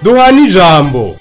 duhana ijambo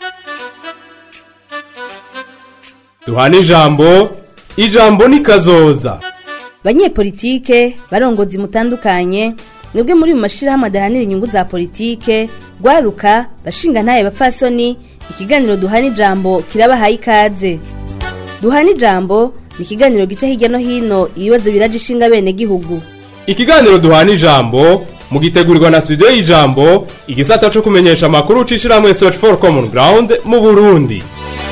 duhana ijambo ijambo ni kazoza banyepolitike barongozi mutandukanye mwebwe muri mu mashirahamwe adahanira inyungu za politike rwaruka bashinga ntaye bapfasoni ikiganiro duhana ijambo kirabahaye ikaze duhana ijambo ni ikiganiro gica hirya no hino ibibazo biraje ishinga bene gihugu ikiganiro duhana ijambo mugitegurirwa na studio y'ijambo igisata co kumenyesha amakuru ucishirahamwe search for common ground mu burundi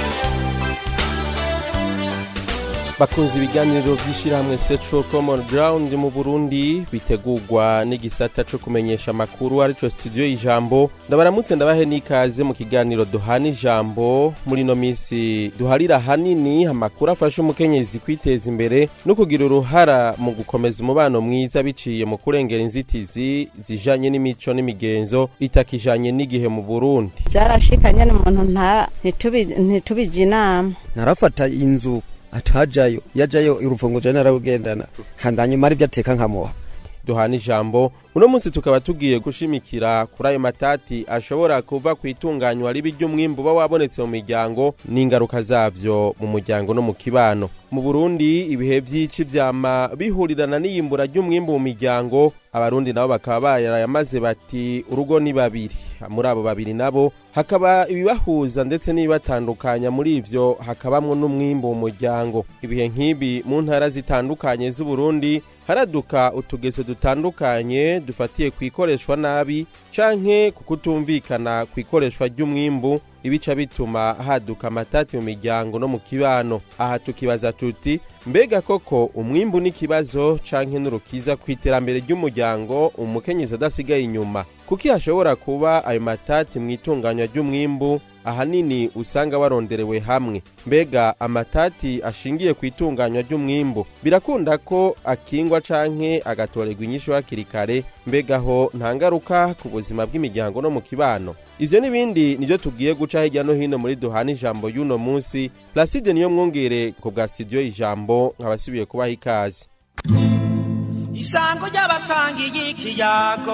bakunze ibiganiro by'ishyirahamwe Central Common Ground mu Burundi bitegurwa n'igisata cyo kumenyesha amakuru arico studio y'ijambo ndabaramutse ndabahe n'ikaze mu kiganiro duhana ijambo muri no minsi duharira hanini amakuru afasha umukenyezi kwiteza imbere no kugira uruhara mu gukomeza umubano mwiza biciye mu kurengera inzitizi zijanye n'imico n'imigenzo itakijanye n'igihe mu Burundi byarashikanye n'umuntu nta ntitubi- ntitubije inama narafata inzu atajayo yajayo urufunguzo nararugendana handanyuma ari byo ateka nkamuha duhana ijambo uno munsi tukaba tugiye gushimikira kuri ayo matati ashobora kuva ku itunganywa ribi ry'umwimbu uba wabonetse mu miryango n'ingaruka zavyo mu muryango no mu kibano mu burundi ibihe vy'ici vyama bihurirana n'iyimbura ry'umwimbu mu miryango abarundi nabo bakaba barayamaze bati urugo ni babiri muri abo babiri nabo hakaba ibibahuza ndetse n'ibibatandukanya muri ivyo hakabamwo n'umwimbu mu muryango ibihe nk'ibi mu ntara zitandukanye z'uburundi haraduka utugeso dutandukanye dufatiye ku ikoreshwa nabi canke ku kutumvikana ku ikoreshwa ry'umwimbu ibica bituma haduka amatati mu miryango no mu kibano aha tukibaza tuti mbega koko umwimbu n'ikibazo canke n'urukiza ku iterambere ry'umuryango umukenyezi adasigaye inyuma kuki hashobora kuba ayo matati mu itunganywa ry'umwimbu ahanini usanga waronderewe hamwe mbega amatati ashingiye ku itunganywa ry'umwimbu birakunda ko akingwa canke agatorerwa inyishu hakiri kare mbega ho nta ngaruka ku buzima bw'imiryango no mu kibano ivyo n'ibindi nivyo tugiye guca hirya no hino muri duhana ijambo y'uno munsi placide niyo mwongere ku bwa studio ijambo nkabasubiye kubaha ikaze isango ry'abasangiye ikiyago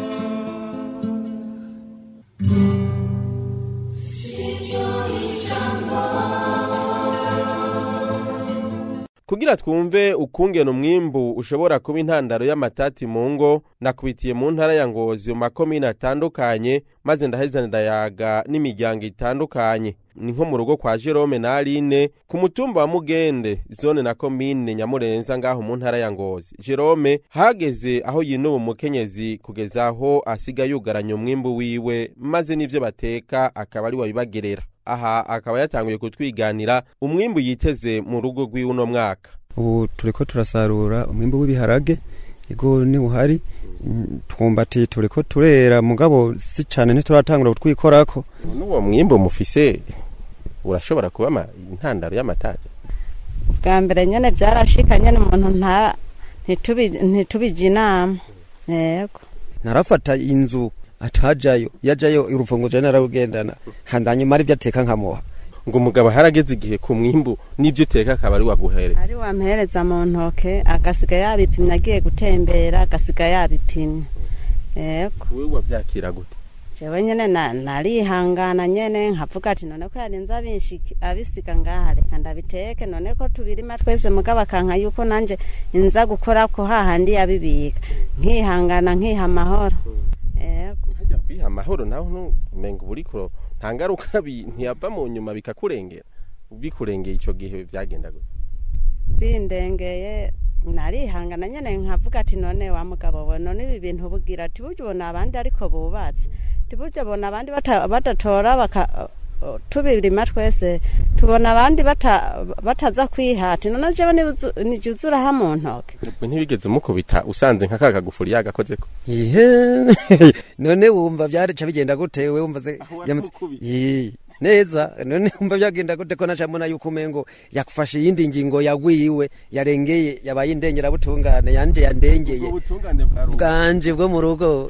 kugira twumve ukungena umwimbu ushobora kuba intandaro y'amatati mu ngo nakubitiye mu ntara ya ngozi mu makomine atandukanye maze ndaheza ndayaga n'imiryango itandukanye ni nko mu rugo kwa jerome na aline ku mutumba wa mugende zone na komine nyamurenza ngaho mu ntara ya ngozi jerome hageze aho yinuba umukenyezi kugeza aho asiga yugaranya umwimbu wiwe maze n'ivyo bateka akaba ari wabibagerera aha akaba yatanguye kutwiganira umwimbu yiteze mu rugo rw'iwe uno mwaka ubu turiko turasarura umwimbu w'ibiharage ego ni uhari Mm, twumbati turiko turera mugabo si cane ntituratangura kutwikorako n'uwo mwimbu mufise urashobora kuba ama- intandaro y'amatati bwa mbere nyene byarashikanye n'umuntu nta ntitubi- ntitubije inama yego narafata inzu atajayo yajayo urufunguzo nararugendana handanyuma ari byo ateka nkamuha ngo umugabo harageze igihe ku mwimbu n'ibyo uteka akaba ari waguhereza ari wampereza mu ntoke agasiga yabipimye agiye gutembera agasiga yabipimye yego wewe wavyakira gute jewe nyene na- narihangana nyene nkavuga ati none ko yarinze abinshiki- abisiga ngaha reka ndabiteke none ko tubirima twese mugabo akanka yuko nanje inza gukora ko hahandi yabibika nkihangana nkiha amahoro yego hajya kwiha amahoro naho umenga uburikuro nta ngaruka bi- ntiyava mu nyuma bikakurengera bikurengeye ico gihe vyagenda gute bindengeye narihangana nyene nkavuga ati none wa mugabo we none ibi bintu bugira ati burya ubona abandi ariko bubatse ati burya ubona abandi bata- badatora baka tubirima twese tubona abandi bata- bataza kwihata none jewe nije uzuraha mu ntoke ubwo ntibigeze umukubita usanze nka kagagufuri yagakozeko ihe none wumva byareca bigenda gute we wumva se Aho yamutse- waramukubise. Yee, neza none wumva byagenda gute ko nacamona yuko umengo yakufashe iyindi ngingo yagwiwe yarengeye yabaye indengera-butungane yanje yandengeye ubutungane bwa rubanda bwanje bwo mu rugo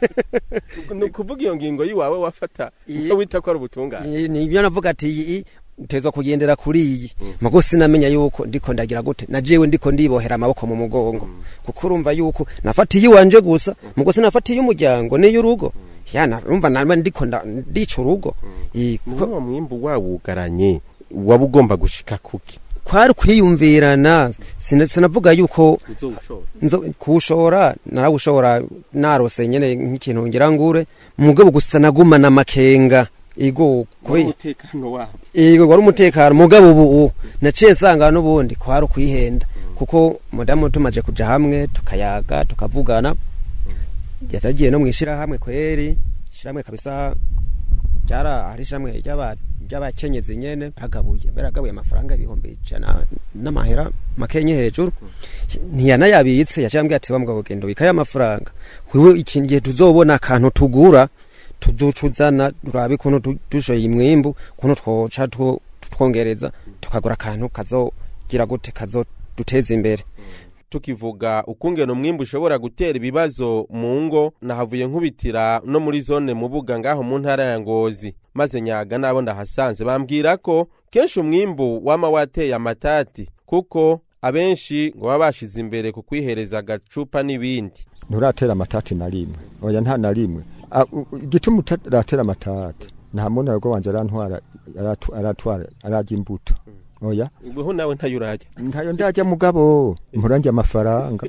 ni ukuvuga iyo ngingo yiwawe wafata Iye. iyo wita ko ari ubutungane nibyo navuga ati iyi utezwa kugendera kuri iyi mugo sinamenya yuko ndiko ndagira gute na jewe ndiko ndibohera amaboko mu mugongo kuko urumva yuko nafatiye iwanje gusa mugo sinafatiye umuryango n'iy'urugo yana urumva nawe ndiko nda- ndica urugo Eh, kuko uwo mwimbu wawugaranye waba ugomba gushika kuki kwari kwiyumvirana sina- sinavuga yuko nzo kuwushora narawushora narose nyene nk'ikintu ngira ngure mugabo gusa nagumana amakenga ego kwe umutekano wabo ego wari umutekano mugabo ubu naciye nsanga n'ubundi kwari ukwihenda kuko mudamu tumaje kuja hamwe tukayaga tukavugana yatagiye no mwishirahamwe kweri ishirahamwe kabisa ryara hari ishirahamwe ry'aba ry'abakenyezi nyene baragabuye baragabuye amafaranga ibihumbi ijana n'amahera makenye hejuru ntiyanayabitse yaciye ambwira ati bamugabo genda ubikayo amafaranga wewe ikindi gihe tuzobona akantu tugura tuzucuzana turabe ukuntu du- dushoye imwimbu ukuntu twoca two- twongereza tukagura akantu kazogira gute kazoduteza imbere tukivuga ukungena umwimbu ushobora gutera ibibazo mu ngo nahavuye nkubitira no muri zone mubuga ngaho mu ntara ya ngozi maze nyaga nabo ndahasanze bambwira ko kenshi umwimbu wama wateye amatati kuko abenshi ngo baba bashize imbere ku kwihereza agacupa n'ibindi nturatera amatati na rimwe oya nta na rimwe A- u- u- igituma utaratera amatati nta muntu ariko wanje arantwara aratu- aratwara ararya imbuto oya ubwo nawe ntayo urajya ntayo ndajya mugabo mpurange amafaranga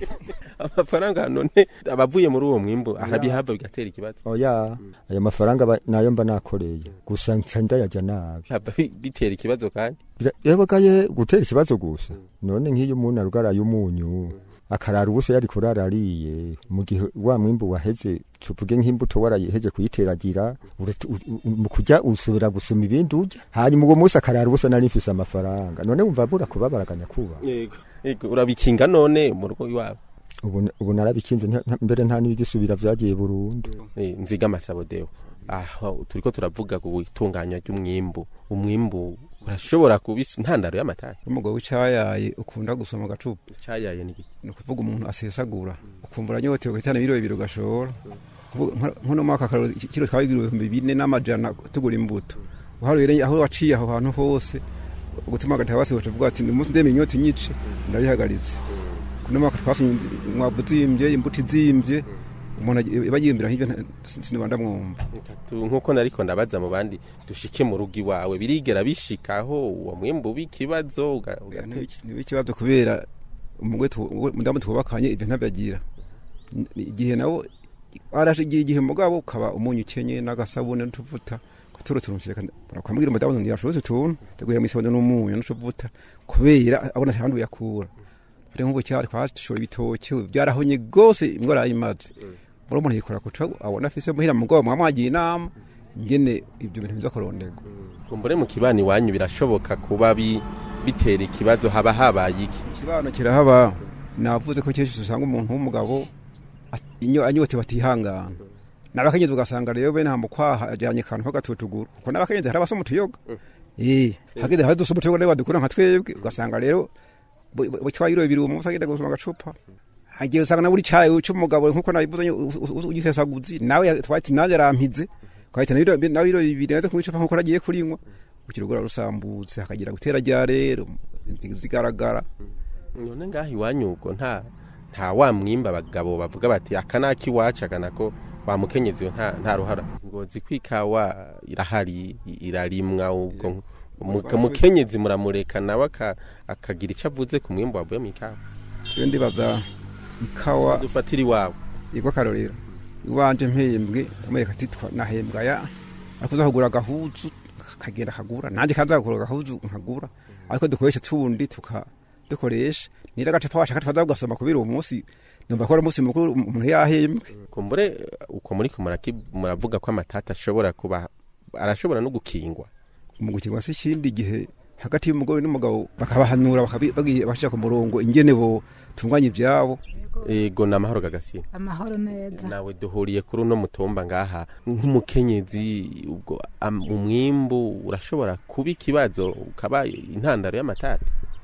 amafaranga none abavuye muri uwo mwimbu arabihabwa bigatera ikibazo oya ayo mafaranga ba- nayo mba nakoreye gusa nca ndayajya nabi Haba bi- bitera ikibazo kandi Bira- yabagaye gutera ikibazo gusa none nk'iyo umuntu arugaraye umunyu akarara ubusa yari kurara ariye mu gihe wa mwimbu waheze tuvuge nk'imbuto warayiheze kuyiteragira uratu- u- u- mu kujya usubira gusuma ibindi urya hanyuma uwo munsi akarara ubusa nari mfise amafaranga none wumva bura kubabaraganya kuba yego yego urabikinga none mu rugo iwabo ubu ubu narabikinze nta- nta- mbere nta n'ibigisubira vyagiye burundu Eh, nziga amasabodewo aho turiko turavuga ku itunganya ry'umwimbu umwimbu urashobora kuba is- intandaro y'amatari umugabo w'icayaye ukunda gusoma agacupa cyayaye ni iki? ni ukuvuga umuntu asesagura ukumva uranyotewe ugahitana ibiro bibiri ugashora Kuvuga nka- nk'uno mwaka akaroro iki- kiro twabigura ibihumbi bine n'amajana tugura imbuto uharuye aho waciye aho hantu hose gutuma agataha bose tuvuga ati ni umunsi ndeme inyota inyice ndabihagaritse kuno mwaka twasomye umwavu uzimbye imbuto izimbye umuntu agi- aba yimbira nk'ibyo nta- sinaba ndamwumva Tu- nk'uko nariko ndabaza mu bandi dushike mu rugo iwawe birigera bishikaho uwo mwimbu w'ikibazo uga- ugatera niba ikibazo kubera umugore tu- uwo mudamu twubakanye ibyo ntabyagira N- igihe nawo araje igihe igihe mugabo ukaba umunyu ukenye n'agasabune n'utuvuta kuturu turumshireka bakamubwira umudamu ntiyashobotse utuntu teguye mu isabune n'umunyu n'utuvuta kubera abona ahandi uyakura ari nk'ubu cyari twashora ibitoki byarahonye rwose ingwara yayimaze buri umuntu yikora kuca abona afise muhira mugabo mwamwagiye inama ngene ibyo bintu biza kurondegwa kumbure mu kibani iwanyu birashoboka kuba bi- bitera ikibazo haba habaye iki ikibano kirahaba navuze ko kenshi usanga umuntu w'umugabo at- inyo anyote batihangana n'abakenyezi ugasanga rero bene hambo kwaha ajyanye akantu k'agatutuguru kuko n'abakenyezi hari abasoma utuyoga eh hageze hari dusoma utuyoga rero badukura nka twebwe ugasanga rero bucwa biro bibiri uwo munsi agenda gusoma agacupa hagiye usanga na buri cayi c'umugabo nkuko nabivuze ugisesaguzi nawe twati naje arampize kwahitana biro na biro bibiri nazo kumwicupa nkuko nagiye kurinywa ukirugura rusambutse hakagira gutera rya rero zigaragara none ngaho iwanyu ubwo nta nta wa mwimba abagabo bavuga bati aka naki iwacu aka nako wa mukenyezi we nta nta ruhara ngozi ko ikawa irahari i- irarimwa ubwo mu- mukenyezi muramureka nawe aka- akagira icyo avuze ku mwimbu wavuye mu ikawa twe ndibaza ikawa dufatira iwabo igwa karorero iwanje mpembwe ndamwereka ati twa- nahembwa ya ariko uzahugura agahuzu kagenda kagura nanjye kazagura agahuzu nkagura ariko dukoresha tundi tuka dukoresha nira agacupa washaka tukaza kugasoma kubera uwo munsi numva ko ari umunsi mukuru umuntu yahembwe kumbure uko muri ko muraki- muravuga ko amatata ashobora kuba arashobora no gukingwa mu gukingwa se ikindi gihe hagati y'umugore n'umugabo bakabahanura bakabi- bagiye bashira ku murongo ingene bo tunganya ibyabo ego ni amahoro gagasina amahoro neza nawe duhuriye kuri uno mutumba ngaha nk'umukenyezi ubwo am- umwimbu urashobora kuba ikibazo ukaba intandaro y'amatati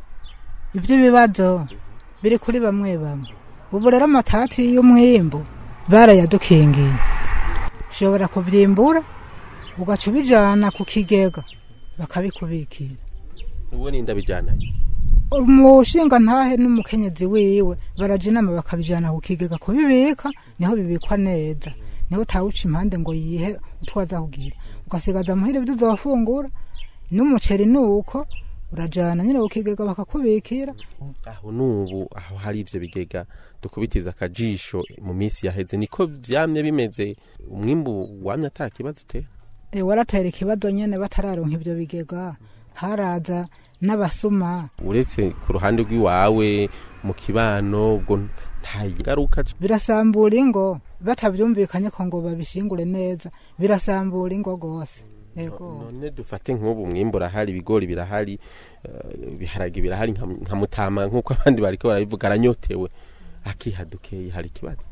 ibyo bibazo biri kuri bamwe bamwe ubu rero amatati y'umwimbu barayadukingiye ushobora kubyimbura ugaca ubijana ku kigega bakabikubikira ubu ni ndabijyanayo umushinga ntahe n'umukenyezi wiwe baraja inama bakabijana ku kigega kubibika niho bibikwa neza niho utawuca impande ngo yihe utwaza kugira ugasigaza muhira ibyo uzofungura n'umuceri ni uko urajana nyine ukigega bakakubikira aho nubu aho hari ivyo bigega dukubitiza akajisho mu minsi yaheze niko vyamye bimeze umwimbu wamye ata kibazo utera e, waratera ikibazo nyene batararonka ivyo bigega haraza n'abasuma uretse ku ruhande rw'iwawe mu kibano ubwo nta ngaruka birasambura ingo batavyumvikanye ko ngo babishingure neza birasambura ingo gose yego none dufate nk'ubu umwimbu urahari ibigori birahari eh, ibiharage birahari nka nka mutama nk'uko abandi bariko barabivuga aranyotewe akihadukeye hari ikibazo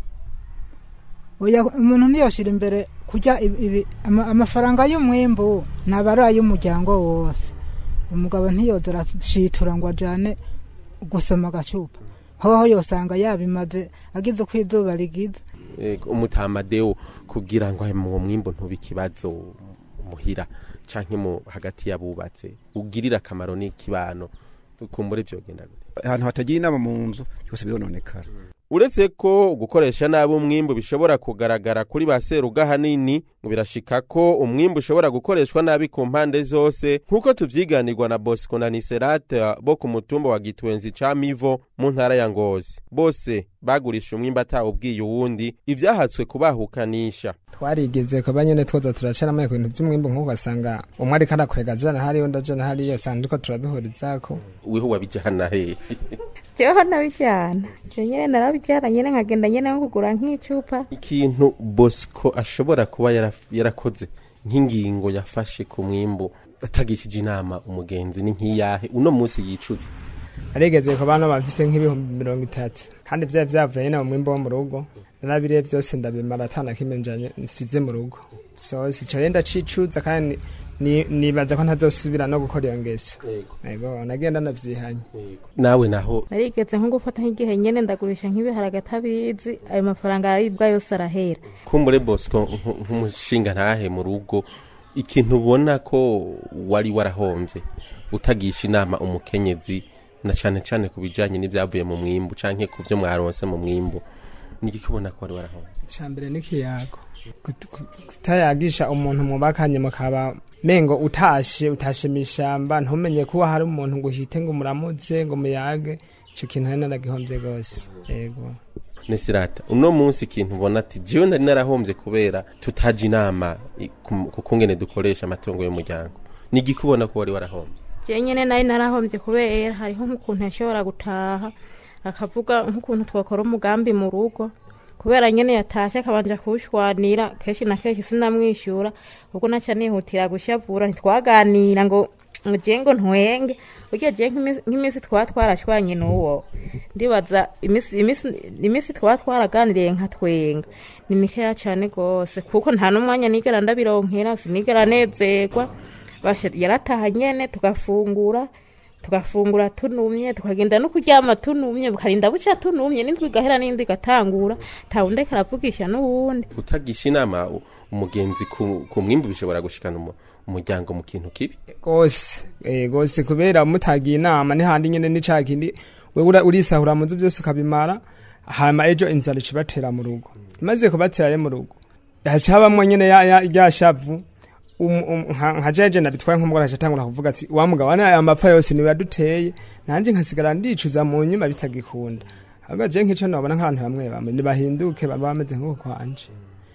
oya umuntu niyoshira imbere kurya ibi- ibi- ama- amafaranga y'umwimbu naba ari ay'umuryango wose umugabo ntiyoza arashitura ngo ajane gusoma agacupa hoho yosanga yabimaze agize uko izuba rigize Ego, umutamadeo kugira ngo mu mwimbu ntube ikibazo muhira canke mu hagati y'abubatse ugirira akamaro n'ikibano kumbure vyogenda gute ahantu hatagira inama mu nzu byose birononekara uretse ko gukoresha nabi umwimbu bishobora kugaragara kuri ba seruga hanini ngo birashika ko umwimbu ushobora gukoreshwa nabi ku mpande zose nk'uko tuvyiganirwa na bosco na niserate bo ku mutumba wa gitwenzi ca mivo mu ntara ya ngozi bose bagurisha umwimbu atawubwiye uwundi ivyahatswe kubahukanisha twarigeze kuba nyene twoza turashiramo ibintu vy'umwimbu nk'uko ugasanga umwe ariko arakwega jana hariyo ndajana hariyo usanga turiko turabihurizako weho wabijana hehe jeweho nabijyana je nyene narabijyana nyene nkagenda nyene nko kugura nk'icupa ikintu bosco ashobora kuba yaraf- yarakoze nk'ingingo yafashe ku mwimbu atagishije inama umugenzi ni nk'iyahe uno munsi yicuza arigeze kuba no bafise nk'ibihumbi mirongo itatu kandi vyari vyavuye nyene mu mwimbu wo mu rugo narabiriye vyose ndabimara atana kimwe njanye nsize mu rugo so sico rero ndacicuza kandi ni- nibaza ko ntazosubira no gukora iyo ngeso ego nagenda navyihanye nawe naho narigeze nko gufata nk'igihe nyene ndagurisha nk'ibiharage atabizi ayo mafaranga aribwa yose arahera kumbure bosco nk- nk'umushinga ntahe mu rugo ikintu ubona ko wari warahomvye utagisha inama umukenyezi na cane cane ku bijanye n'ivyavuye mu mwimbu canke ku vyo mwaronse mu mwimbu nigiki ubona ko wari warahomvye icambere n'ikiyago Kut- ku- kutayagisha umuntu mubakanye mukaba mengo utashe utashe mw'ishamba ntumenye kuba hari umuntu ngo uhite ngo muramutse ngo muyage ico kintu hari naragihomvye gose yego nesirata uno munsi ikintu ubona ati jewe nari narahomvye kubera tutaje inama i- ku- ku kungene dukoresha amatungo y'umuryango nigiki ubona ko wari warahomvye je nyene nari narahombye kubera hariho nk'ukuntu yashobora gutaha akavuga nk'ukuntu twakora umugambi mu rugo kubera nyene yatashe akabanja kuwushwanira kenshi na kenshi sinamwishyura ubwo naca nihutira gushavura ntitwaganira ngo ngo je ngo ntwenge burya je nk'imisi- nk'iminsi twaba twarashwanye n'uwo ndibaza imisi- imisi- imisi twaba twaraganiriye nka twenga ni mikeya cane gose kuko nta n'umwanya nigera ndabironkera sinigera nezerwa basha yarataha nyene tugafungura tugafungura tunumye tukagenda no kuryama tunumye bukarinda buca tunumye n'indwi igahera n'indi igatangura tawundi karavugisha n'uwundi utagisha inama u- umugenzi ku, ku mwimbu bishobora gushikana umu- umuryango mu kintu kibi gose eh, gose kubera mutagiye inama ni handi nyene n'ica kindi wewe ura- urisahura mu nzu byose ukabimara hama ejo inzara icibatera mu rugo imaze kubatera rero mu rugo hacabamwo nyene ya, ya, ya shavu um, um, nka nka jeje nabitwaye nk'umugore acatangura kuvuga ati wa mugabo ane aya mapfa yose niwe yaduteye nanje nkasigara ndicuza mu nyuma bitagikunda ahubwo je nk'ico nobona nk'abantu bamwe bamwe nibahinduke baba bameze nk'uko kwanje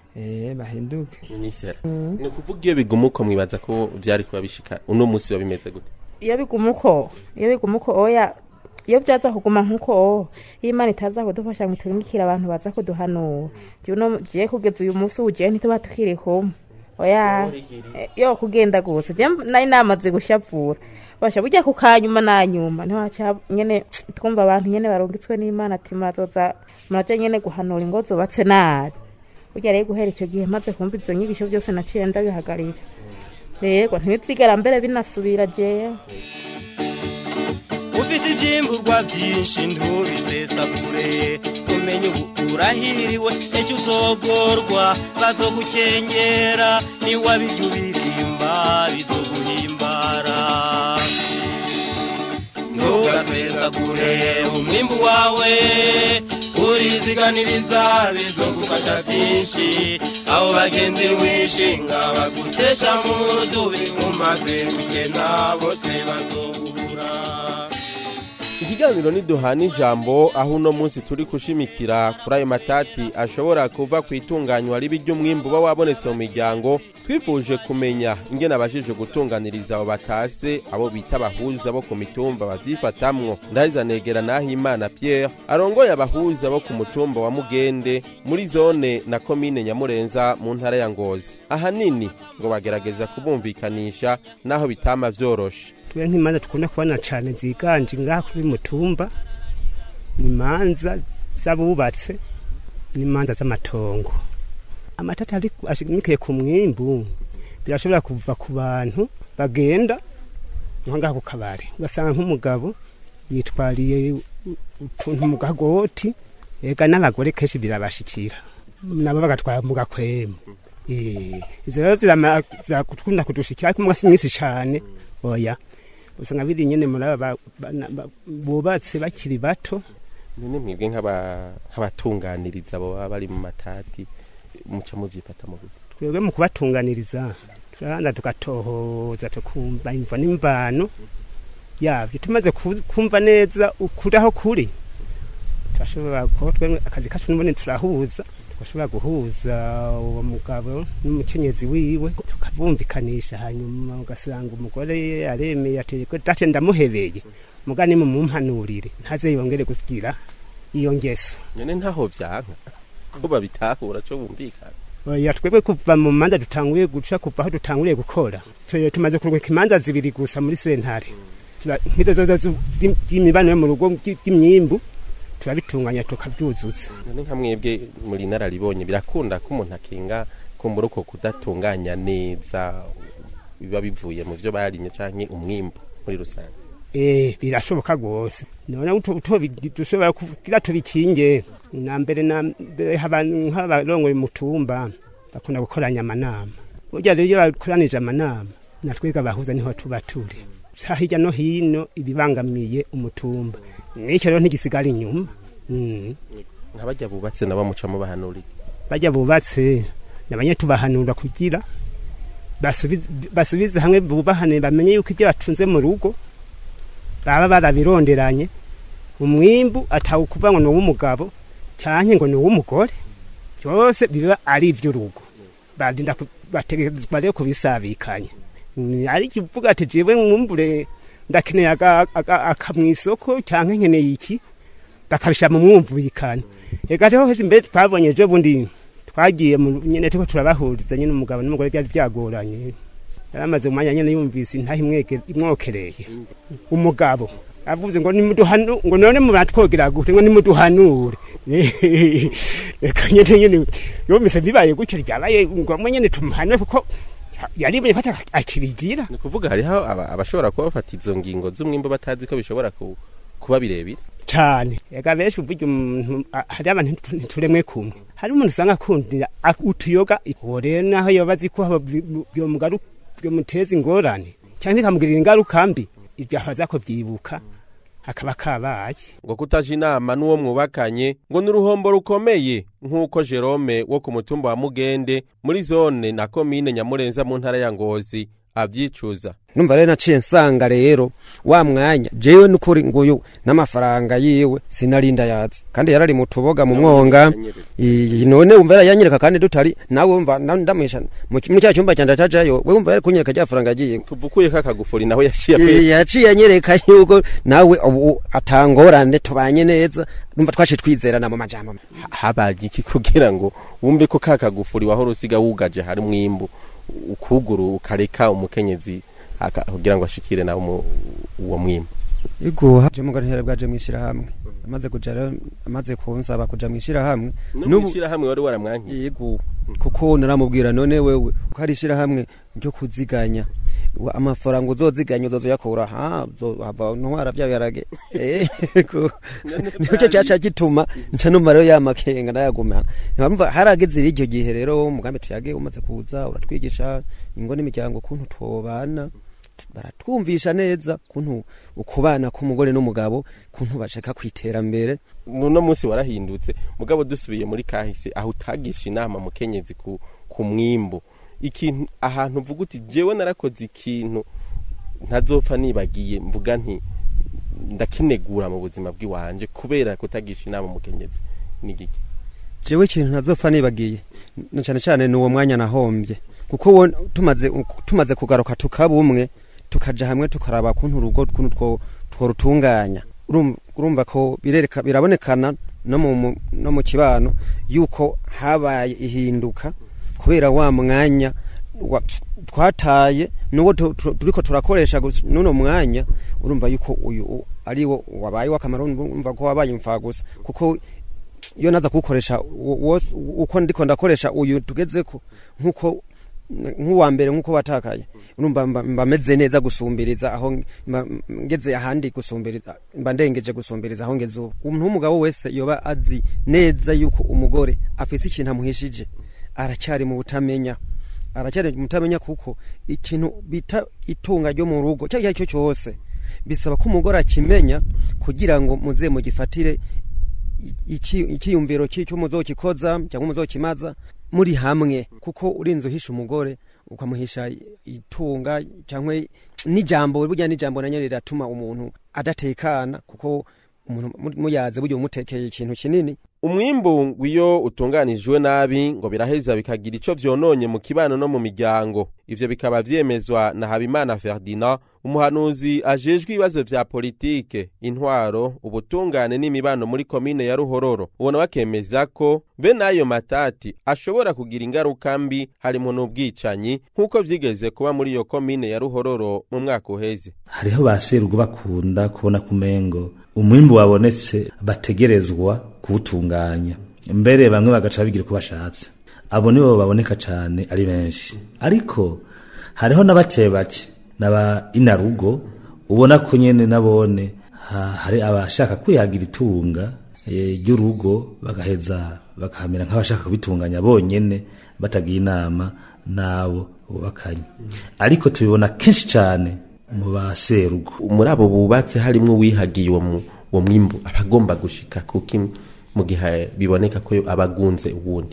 eh bahinduke nisera ni ukuvuga iyo biguma uko mwibaza ko vyari kuba bishika uno munsi biba bimeze gute iyo biguma uko iyo biguma uko oya iyo byaza kuguma nk'uko iyo imana itaza kudufasha ngo turungikire abantu baza kuduhanura jewe uno- jewe kugeza uyu munsi ugiye ntituba tukiri kumwe oya Eh, yo kugenda gusa je nari namaze gushavura basha burya ku kanyuma na nyuma niho haca nyene twumva abantu nyene barungitswe n'imana ati murazoza muraja nyene guhanura ingo zubatse nabi burya rero guhera icyo gihe maze kumva izo nyigisho byose naciye ndabihagarika rego ntibizigera mbere binasubira jewe ufite ibyimburwa byinshi ntubisesagure umenye ubu urahiriwe ejo uzogorwa bazogukengera niwabirya ubirimba bizoguhimbara ntugasesagure umwimbu wawe uriziganiriza bizogufasha byinshi abo bagenzi wishinga bagutesha mu rudubi umaze gukena bose bazogura ikiganiro niduhana ijambo aho uno munsi turi kushimikira kuri ayo matati ashobora kuva ku itunganywa ribi ry'umwimbu uba wabonetse mu miryango twifuje kumenya ingene abajije gutunganiriza abo batase abo bita abahuza bo ku mitumba bavyifatamwo ndahiza negera naho imana pierre arongoye abahuza bo ku mutumba wa mugende muri zone na komine nyamurenza mu ntara ya ngozi ahanini ngo bagerageza kubumvikanisha naho bitama vyoroshe twe nk'imanza dukunda kubona cyane ziganje ngaha kuri mutumba ni imanza z'abubatse n'imanza z'amatongo amatata ari ashimikiye ku mwimbu birashobora kuva ku bantu bagenda nko ngaha ku kabari ugasanga nk'umugabo yitwariye utuntu mu gagoti ega n'abagore kenshi birabashikira nabo bagatwara mu gakwemu Eh, izo rero zirama- zirakunda kudushikira ariko mwasi mwinshi cyane oya usanga biri nyene muri aba ba- bana- ba- bubatse bakiri bato none mwebwe nk'aba- nk'abatunganiriza abo baba bari mu matati muca muvyifata mu buryo twebwe mu kubatunganiriza turabanza tugatohoza tukumva imvo n'imvano yavyo tumaze ku- kumva neza ukuri aho kuri turashobora kuba twebwe akazi kacu n'ubundi turahuza tugashobora guhuza uwo mugabo n'umukenyezi wiwe tukabumvikanisha hanyuma ugasanga umugore aremeye ati "Ko date ndamuhebeye mugani mumumpanurire ntaze yongere kugira iyo ngeso none ntaho vyanka ko babitahura co bumvikana oya twebwe kuva mu manza dutanguye guca kuva aho dutanguriye gukora Tu- tumaze kuruguka imanza zibiri gusa muri sentare Tura- nk'izo zozo zu- z'im- z'imibano yo mu rugo by- by'imyimbu turabitunganya tukabyuzuza none nka mwebwe muri nararibonye birakunda ko umuntu akinga kumbura uko kudatunganya neza biba bivuye mu vyo barimye canke umwimbu muri rusange eh birashoboka rwose none uto uto bi- dushobora kugira tubikinge na mbere na mbere abantu nk'abarongoye mutumba bakunda gukoranya amanama burya rero iyo bakoranije amanama natwega abahuza niho tuba turi ca hirya no hino ibibangamiye umutumba n'icyo rero ntigisigara inyuma Mm. nk'abajya bubatse nabo muca mubahanurira bajya bubatse nabanye tubahanura kugira basubize basubize hamwe bubahane bamenye yuko ibyo batunze mu rugo baba barabironderanye umwimbu atawukuva ngo ni uw'umugabo cyangwa ngo ni uw'umugore byose biba ari iby'urugo barinda ku- bategerezwa rero kubisabikanya Mm, ari kivuga ati jewe mwumbure ndakeneye aga- aga- aka mu isoko cyangwa nkeneye iki bakabishyira mu mwumvikano reka rero hese mbere twabonye ejo bundi twagiye mu nyene turiko turabahuriza nyene umugabo n'umugore byari byagoranye yaramaze umwanya nyene yumvise intaha imweke- imwokereye umugabo avuze ngo nimuduhanu ngo none muratwogera gute ngo nimuduhanure reka nyene nyene yumvise bibaye gutyo ryabaye ngombwa nyene tumuhanure kuko yaribonye ko ata- akirigira ni ukuvuga hariho aba- abashobora kuba bafata izo ngingo z'umwimbu batazi ko bishobora ku- kuba birebire cyane ega benshi uvuga umuntu a- hari abantu ntitu- ntituremwe kumwe hari umuntu usanga akundira ak- utuyoga uwo rero naho yoba azi ko haba bi- bi- byomugaru- byomuteza ingorane cyangwa bikamugirira ingaruka mbi ibyo ahaza kubyibuka akaba kabaye ngo kutaja inama n'uwo mwubakanye ngo ni uruhombo rukomeye nk'uko jerome wo ku mutumba wa mugende muri zone na komine nyamurenza mu ntara ya ngozi avyicuza numva rero naciye nsanga rero wa mwanya jewe nukuri nguyu n'amafaranga yiwe sinarinda yazi kandi yarari mu tuboga mu mwonga Iyi, none wumva yarayanyereka kandi dutari nawe wumva na- ndamwisha mu ki- muri cya cyumba cyanje atajayo we wumva yari kunyereka rya faranga agiye tuvukuye kakagufuri naho yaciye Eh, yaciye anyereka yuko nawe ubu atangorane tubanye neza numva twaciye twizerana mu majambo habaye iki kugira ngo wumve ko kakagufuri wahora usiga wugaje hari mwimbu ukuguru ukareka umukenyezi aka- kugira ngo ashikire nawe umu- uwo mwimbu iguha je mugari ntera bwaje mwishira hamwe amaze kuja rero amaze kunsaba kuja mwishira hamwe no mwishira hamwe wari waramwankiye yego kuko naramubwira none wewe ko hari ishira hamwe ryo kuziganya Wa- amafaranga uzoziganya uzozoyakura ha hava ntwara bya biharage Eh, ko- nicyo cyaca gituma nca numva rero ya makenga nayagumana ntibamva harageze iryo gihe rero umugambi tuyage umaze kuza uratwigisha ingo n'imiryango ukuntu twobana baratwumvisha neza kuntu ukubana k'umugore n'umugabo kuntu bashaka kwiterambere uno munsi warahindutse mugabo dusubiye muri kahise aho utagisha inama mukenyezi ku, ku mwimbu ikintu ahantu uvuga uti jewe narakoze ikintu ntazopfa nibagiye mvuga nti ndakinegura mu buzima bw'iwanje kubera kutagisha inama mukenyezi nigiki jewe ikintu ntazopfa nibagiye na cyane cyane ni uwo mwanya nahombye kuko wo tumaze tumaze kugaruka tukaba umwe tukaja hamwe tukaraba kuntu urugo kuntu two tworutunganya urumva ko birereka birabonekana no mu no mu kibano yuko habaye ihinduka kubera wa mwanya twataye nuwo turiko turakoresha nuno mwanya urumva yuko uyu ari wo wabaye wakamaro urumva ko wabaye imfa gusa kuko iyo naza kuwukoresha uko ndiko ndakoresha uyu tugezeko nkuko nk'uwa mbere nk'uko watakaye urumva mba meze neza gusumbiriza aho ngeze ahandi gusumbiriza mba ndengeje gusumbiriza aho ngeze ubu umuntu w'umugabo wese yoba azi neza yuko umugore afise ikintu amuhishije aracyari mu butamenya aracyari mu butamenya kuko ikintu bita itunga ryo mu rugo cyari cyo cyose bisaba ko umugore akimenya kugira ngo muze mugifatire ikiyumviro cy'icyo muzokikoza cyangwa muzokimaza muri hamwe kuko urinze uhisha umugore ukamuhisha itunga cyangwa n'ijambo burya n'ijambo nanyo riratuma umuntu adatekana kuko umuntu muyaze burya umutekeye ikintu kinini umwimbu iyo utunganijwe nabi ngo biraheza bikagira ico vyononye mu kibano no mu miryango ivyo bikaba vyemezwa na Habimana Ferdinand umuhanuzi ajejwe ibibazo vya politike intwaro ubutungane n'imibano muri komine ya Ruhororo ubona bakemeza ko bene ayo matati ashobora kugira ingaruka mbi harimo n'ubwicanyi nk'uko vyigeze kuba muri iyo komine ya Ruhororo mu mwaka uheze hariho ba serugo bakunda kubona kumengo umwimbu wabonetse bategerezwa kuwutunganya mbere bamwe bagaca bigira uko bashatse abo nibo baboneka cyane ari benshi ariko hariho na bake bake n'aba inarugo ubona ko nyene nabone hari abashaka kwihagira itunga ry'urugo bagaheza bakahamera nk'abashaka kubitunganya bonyene batagiye inama n'abo bubakanye ariko tubibona kenshi cyane mu baserugo muri abo bubatse harimwo uwihagiye uwo uwo mwimbu aba agomba gushika kuki mu gihe biboneka ko abagunze uwundi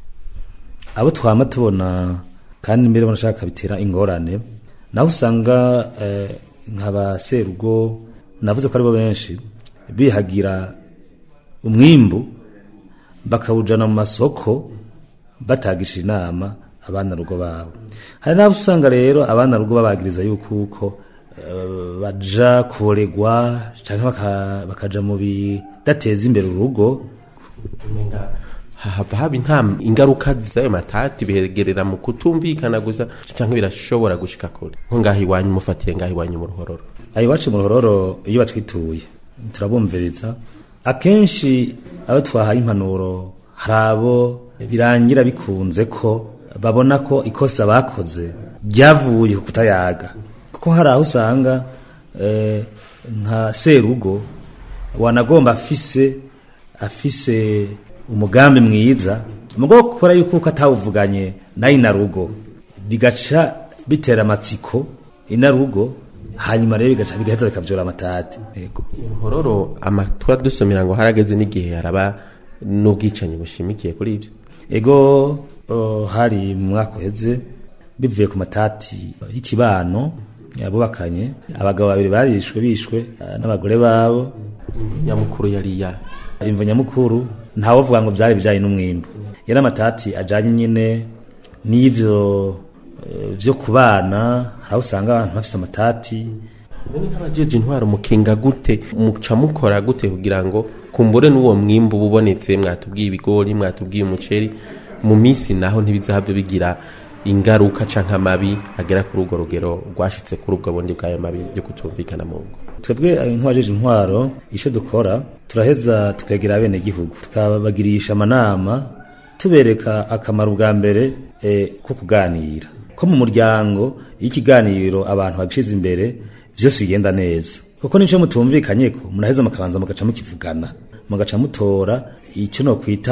abo twama tubona kandi mbere banashaka bitera ingorane naho usanga nk'abaserugo navuze ko aribo benshi bihagira umwimbu bakawujana mu masoko batagisha inama abana rugo babo hari n'abo usanga rero abana rugo babagiriza yuko uko baja kuregwa cyangwa bakaja mu bidateza imbere urugo hava haba nta ingaruka z'ayo matati bihegerera mu kutumvikana gusa cyangwa birashobora gushika kure nko ngaho iwanyu mufatiye ngaho iwanyu mu ruhororo ayo iwacu mu ruhororo iyo batwituye turabumviriza akenshi abo twahaye impanuro hari abo birangira bikunze ko babona ko ikosa bakoze ryavuye ku kutayaga kuko hari aho usanga nka serugo wanagomba afise afise umugambi mwiza mugo gukora yuko uko atawuvuganye na inarugo bigaca bitera amatsiko inarugo hanyuma rero bigaca bigahita bikavyora amatati yego hororo amatwa dusomera ngo harageze n'igihe haraba n'ubwicanyi bushimikiye kuri ibyo ego uh, hari mu mwaka uheze bivuye ku matati y'ikibano yabubakanye abagabo babiri barishwe bishwe uh, n'abagore babo nyamukuru yari ya imvo nyamukuru ntawovuga ngo byari bijanye n'umwimbu yari amatati ajanye nyine n'ivyo uh, vyo kubana hari usanga abantu bafise amatati none nk'abajeje intwaro mukinga gute muca mukora gute kugira ngo kumbure n'uwo mwimbu bubonetse mwatubwiye ibigori mwatubwiye umuceri mu minsi naho ntibizahabyo bigira ingaruka canke amabi agera kuri urwo rugero rwashitse kuri ubwo bundi bw'ayo mabi yo kutumvikana mu ngo twebwe nk'abajeje intwaro ico dukora turaheza tukegera bene gihugu tukabagirisha amanama tubereka akamaro bwa mbere eh, ko kuganira ko mu muryango y'ikiganiro abantu bagishize imbere vyose bigenda neza kuko nico mutumvikanye ko muraheza mukabanza mugaca mukivugana mugaca mutora ico no kwita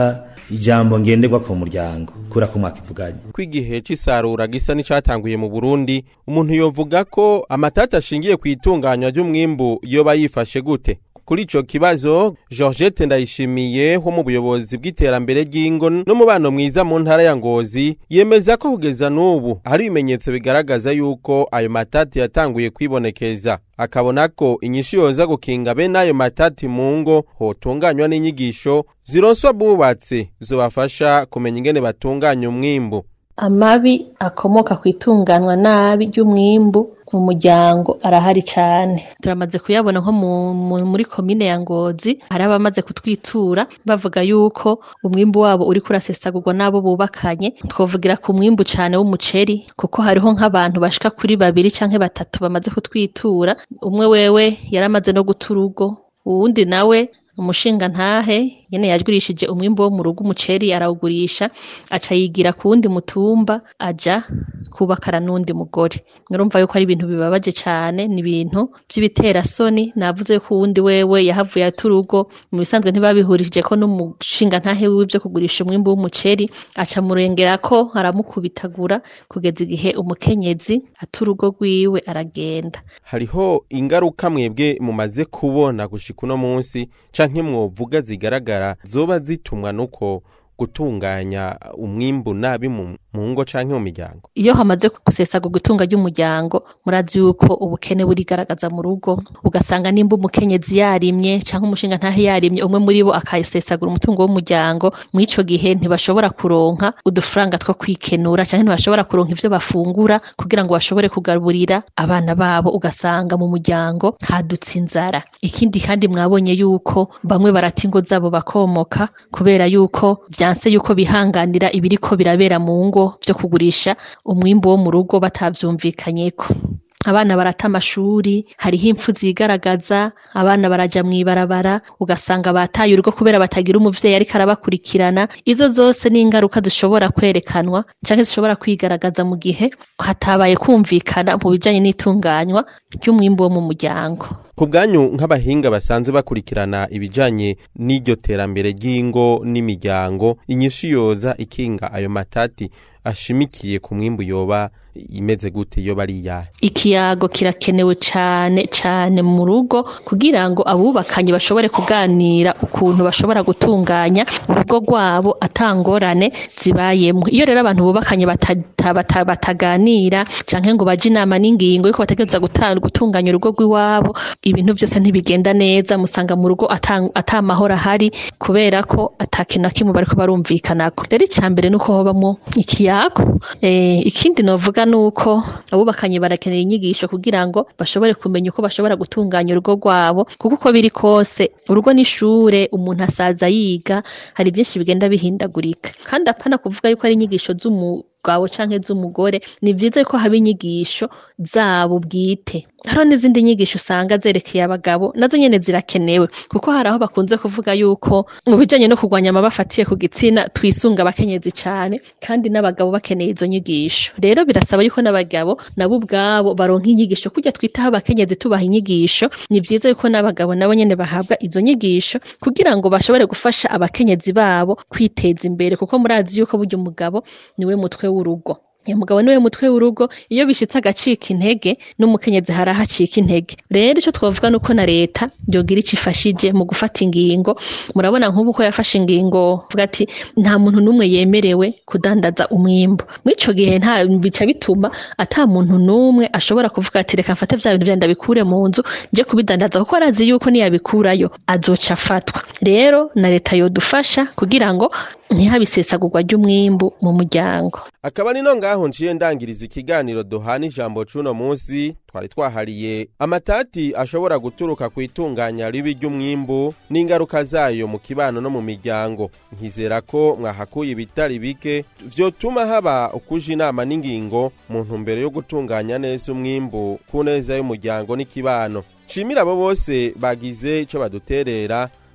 ijambo ngenderwa ku muryango kura ko mwaka ivuganye ko igihe c'isarura gisa n'icatanguye mu Burundi umuntu yovuga ko amatata ashingiye ku itunganywa ry'umwimbu yoba yifashe gute kuri ico kibazo Georgette Ndayishimiye wo mu buyobozi bw'iterambere ry'ingo n'umubano mwiza mu ntara ya Ngozi yemeza ko kugeza n'ubu hari ibimenyetso bigaragaza yuko ayo matati yatanguye kwibonekeza akabona ko inyishu yoza gukinga bene ayo matati mu ngo hotunganywa n'inyigisho zironswa bubatse zobafasha kumenya ingene batunganya umwimbu amabi akomoka ku itunganywa nabi ry'umwimbu mu muryango arahari cyane turamaze kuyabona nko muri komine ya ngozi hari abamaze kutwitura bavuga yuko umwimbu wabo uri kurasesagurwa n'abo bubakanye twavugira ku mwimbu cyane w'umuceri kuko hariho nk'abantu bashika kuri babiri cyangwa batatu bamaze kutwitura umwe wewe yaramaze no guta urugo uwundi nawe umushinga ntahe nyene yagurishije umwimbo wo mu rugo umuceri arawugurisha aca yigira ku wundi mutumba aja kubakara n'undi mugore murumva yuko ari ibintu bibabaje cyane ni ibintu by'ibiterasoni navuze ko uwundi wewe yahavuye ata urugo mu bisanzwe ntibabihurije ko n'umushinga ntahe wiwe byo kugurisha umwimbo w'umuceri aca murengera ko aramukubitagura kugeza igihe umukenyezi ata urugo rwiwe aragenda hariho ingaruka mwebwe mumaze kubona gushika uno munsi canke mwovuga zigaragara zoba zitumwa nuko gutunganya umwimbu nabi mu ngo canke mu miryango iyo hamaze gusesagurwa itunga ry'umuryango murazi yuko ubukene burigaragaza mu rugo ugasanga nimba umukenyezi yarimye canke umushinga ntahe yarimye umwe muri bo akayisesagura umutungo w'umuryango mw'ico gihe ntibashobora kuronka udufaranga two kwikenura canke ntibashobora kuronka ivyo bafungura kugira ngo bashobore kugaburira abana babo ugasanga mu muryango hadutse inzara ikindi kandi mwabonye yuko bamwe barata ingo zabo bakomoka kubera yuko vyanse yuko bihanganira ibiriko birabera mu ngo vyo kugurisha umwimbu wo mu rugo batavyumvikanyeko abana barata amashuri hariho impfu zigaragaza abana baraja mw'ibarabara ugasanga bataye urugo kubera batagira umuvyeyi ariko arabakurikirana izo zose ni ingaruka zishobora kwerekanwa canke zishobora kwigaragaza mu gihe hatabaye kumvikana mu bijanye n'itunganywa ry'umwimbu wo mu muryango ku bwanyu nk'abahinga basanzwe bakurikirana ibijanye n'iryo terambere ry'ingo n'imiryango inyishu yoza ikinga ayo matati ashimikiye ku mwimbu yoba imeze gute yoba ari iyahe ikiyago kirakenewe cane cane mu rugo kugira ngo abubakanye bashobore kuganira ukuntu bashobora gutunganya urugo rwabo atangorane zibayemwo iyo rero abantu bubakanye bata- bata- bataganira canke ngo baje inama n'ingingo yuko bategereza guta- gutunganya urugo rw'iwabo ibintu byose ntibigenda neza musanga mu rugo ata- ata mahoro ahari kubera ko ata kintu na kimwe bariko barumvikanako rero icya mbere nuko hobamwo ikiyago eh, ikindi novuga nuko abubakanye barakenera inyigisho kugira ngo bashobore kumenya uko bashobora gutunganya urugo rwabo kuko uko biri kose urugo n'ishure umuntu asaza yiga hari byinshi bigenda bihindagurika kandi apana kuvuga yuko ari inyigisho z'umugabo canke z'umugore ni vyiza ko haba inyigisho zabo bwite hariho n'izindi nyigisho usanga zerekeye abagabo nazo nyene zirakenewe kuko hari aho bakunze kuvuga yuko mu bijanye no kurwanya amaba afatiye ku gitsina twisunga abakenyezi cane kandi n'abagabo bakeneye izo nyigisho rero birasaba yuko n'abagabo nabo ubwabo baronka inyigisho kurya twitaho abakenyezi tubaha inyigisho ni vyiza yuko n'abagabo nabo nyene bahabwa izo nyigisho kugira ngo bashobore gufasha abakenyezi babo kwiteza imbere kuko murazi yuko burya umugabo niwe mutwe w'urugo umugabo niwe mutwe w'urugo iyo bishitse agacika intege n'umukenyezi hari aho acika intege rero ico twavuga nuko na leta yogira ico ifashije mu gufata ingingo murabona nk'ubu ko yafashe ingingo vuga ati nta muntu n'umwe yemerewe kudandaza umwimbu mw'ico gihe nta bica bituma ata muntu n'umwe ashobora kuvuga ati reka mfate vya bintu vyanje ndabikure mu nzu nje kubidandaza kuko arazi yuko niyabikurayo azoca afatwa rero na leta yodufasha kugira ngo ntihabe isesagurwa ry'umwimbu mu muryango akaba ni no ngaho nciye ndangiriza ikiganiro duhana ijambo c'uno munsi twari twahariye amatati ashobora guturuka ku itunganya ribi ry'umwimbu n'ingaruka zayo mu kibano no mu miryango nkizera ko mwahakuye ibitari bike vyotuma haba ukuja inama n'ingingo mu ntumbero yo gutunganya neza umwimbu ku neza y'umuryango n'ikibano nshimira abo bose bagize ico baduterera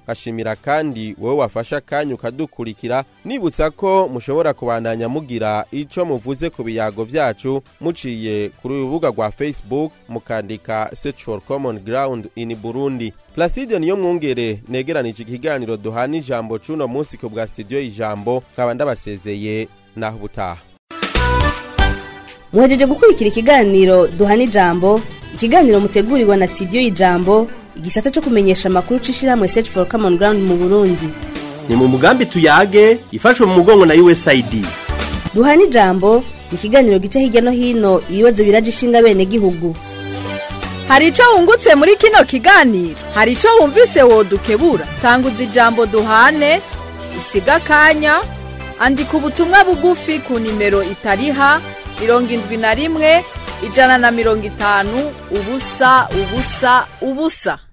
ngashimira kandi wowe wafashe akanya ukadukurikira nibutsa ko mushobora kubandanya mugira ico muvuze ku biyago vyacu muciye kuri urubuga rwa facebook mukandika search for common ground in burundi placide niyo mwungere negeranije ikiganiro duhana ijambo c'uno munsi ku bwa studio ijambo nkaba ndabasezeye naho ubutaha muhejeje gukurikira ikiganiro duhana ijambo ikiganiro mutegurirwa na studio y'ijambo igisata cyo kumenyesha amakuru c'ishirahamwe search for common ground mu burundi ni mu mugambi tuyage ifashwe mu mugongo na usaid duhana ijambo ni ikiganiro gica hirya no hino ibibazo biraje ishinga bene gihugu hari icyo wungutse muri kino kiganiro hari icyo wumvise wodukebura tanguza ijambo duhane usiga akanya andika ubutumwa bugufi ku nimero itariha mirongo indwi na rimwe ijana na mirongo itanu ubusa ubusa ubusa